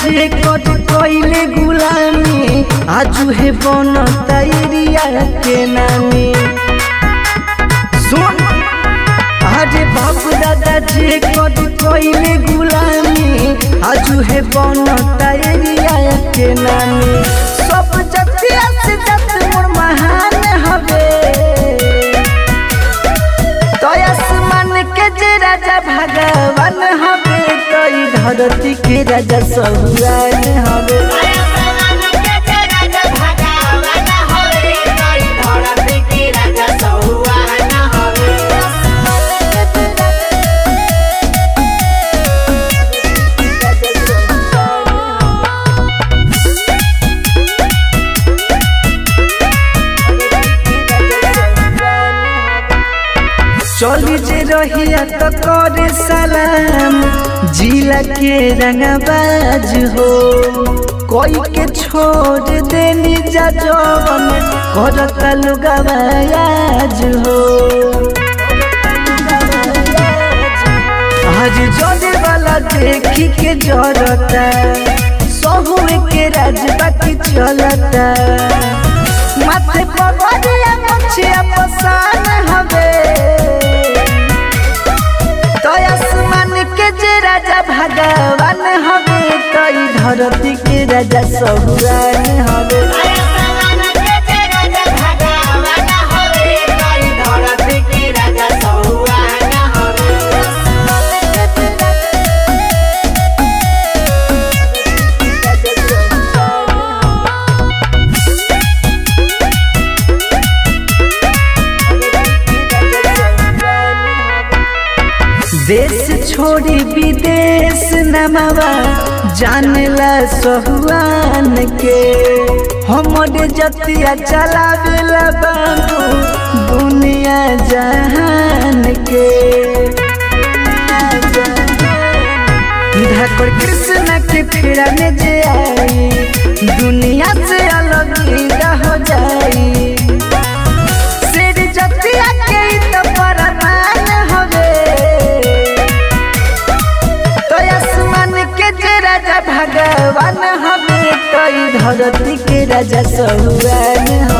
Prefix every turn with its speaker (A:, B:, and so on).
A: जे कट कइले गुलामी आजू हे बनता एरिया के नामी सुन अरे बाबू दादा जे कट कइले गुलामी आजू हे बनता एरिया के नामी सब जतिया से जत मोर महान हवे तो आसमान के जे राजा भगवान हवे तो ई धरती के राजा सहुआन हवे चली जे रहिया तो करे सलाम जिला के रंगबाज हो कोई के छोड़ देनी जा जवन करता लुगावाज हो आज जोड़े वाला देखी के जरता सहुए के राज बाकी चलता माथे पगड़िया मछिया पसान हवे तो आसमान के जे राजा भगवान हवे तो ई धरती के राजा सहुआन हवे देश छोड़ी विदेश नमवा जानला सहुआन के हमरे जतिया चलावेला बाबू दुनिया जहान के ठाकुर कृष्ण के फेरा में जे आई दुनिया से अलग ही हो जाई सिर जतिया के ई तो परमान हवे तो आसमान के जे राजा भगवान हवे तो ई धरती के राजा सहुआन हवे